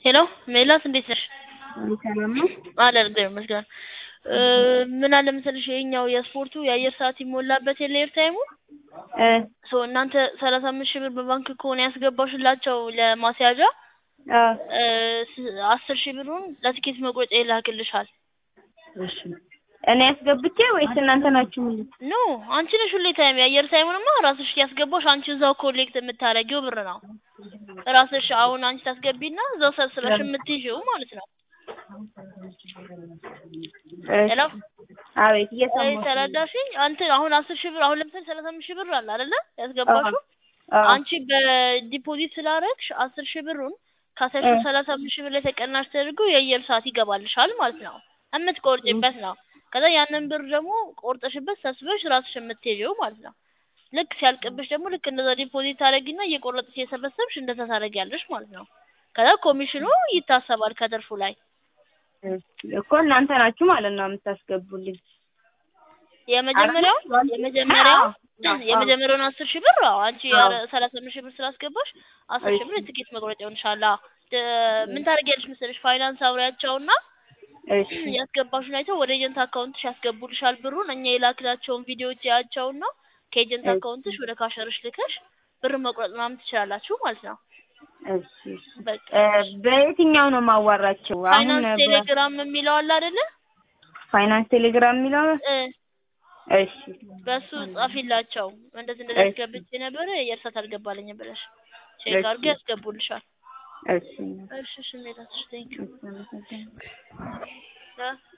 ሄሎ ሜላት እንዴት ነሽ? ሰላም ነው። አለ እግዚአብሔር ይመስገን። ምን አለ መሰለሽ ይሄኛው የስፖርቱ የአየር ሰዓት ይሞላበት የለ ኤርታይሙ እ ሶ እናንተ ሰላሳ አምስት ሺህ ብር በባንክ ከሆነ ያስገባሽላቸው ለማስያዣ አ እ ስ- አስር ሺህ ብሩን ለትኬት መቁረጫ ይላክልሻል። እሺ እኔ ያስገብቼ ወይስ እናንተ ናችሁ? ምን ኖ አንቺ ነሽ ሁሌ ታይም የአየር ታይሙንማ ራስሽ ያስገባሽ አንቺ እዛው ኮሌክት የምታደርጊው ብር ነው። ራስሽ አሁን አንቺ ታስገቢና እዛው ሰብስበሽ የምትይዥው ማለት ነው። ሄሎ አቤት ወይ እየሰማሁ ተረዳሽኝ? አንተ አሁን አስር ሺህ ብር አሁን ለምሳሌ ሰላሳ አምስት ሺህ ብር አለ አይደለ ያስገባሽው አዎ አንቺ በዲፖዚት ስላረግሽ አስር ሺህ ብሩን ካሰብሽው እ ሰላሳ አምስት ሺህ ብር ላይ ተቀናሽ ተደርጎ የአየር ሰዓት ይገባልሻል ማለት ነው። የምትቆርጭበት ነው። ከዛ ያንን ብር ደግሞ ቆርጠሽበት ሰብስበሽ ራስሽ የምትሄጂው ማለት ነው። ልክ ሲያልቅብሽ ደግሞ ልክ እንደዛ ዲፖዚት ታደርጊና እየቆረጥሽ የሰበሰብሽ እንደዛ ታደርጊያለሽ ማለት ነው። ከዛ ኮሚሽኑ ይታሰባል ከትርፉ ላይ። እኮ እናንተ ናችሁ ማለት ነው የምታስገቡልኝ። የመጀመሪያው አይደል? የመጀመሪያው አዎ፣ አዎ። የመጀመሪያውን አስር ሺህ ብር አዎ አንቺ አዎ። ሰላሳ አምስት ሺህ ብር ስላስገባሽ አስር ሺህ ብር እሺ። የትኬት መቁረጫ ይሆንሻል። አዎ። ደ- ምን ታደርጊያለሽ መሰለሽ ፋይናንስ አውሪያቸውና እሺ ያስገባሽን አይተው ወደ ኤጀንት አካውንትሽ ያስገቡልሻል ብሩን። እኛ የላክናቸውን ቪዲዮዎች ያያቸውና ከኤጀንት እሺ። አካውንትሽ ወደ ካሸርሽ ልከሽ ብር መቁረጥ ምናምን ትችላላችሁ ማለት ነው። እሺ በቃ እ በየትኛው ነው ማዋራቸው? አሁን ፋይናንስ በ- ቴሌግራም የሚለው አለ አይደለ? ፋይናንስ ቴሌግራም የሚለው እ እሺ በሱ ጻፊላቸው። እንደዚህ እንደዚህ እሺ። አስገብቼ ነበረ የእርሳት አልገባልኝም ብለሽ ቼክ እሺ። አድርገው ያስገቡልሻል። እሺ እሺ እሺ ሜላትሽ ቴንክ እሺ አመሰግናለሁ። ዩ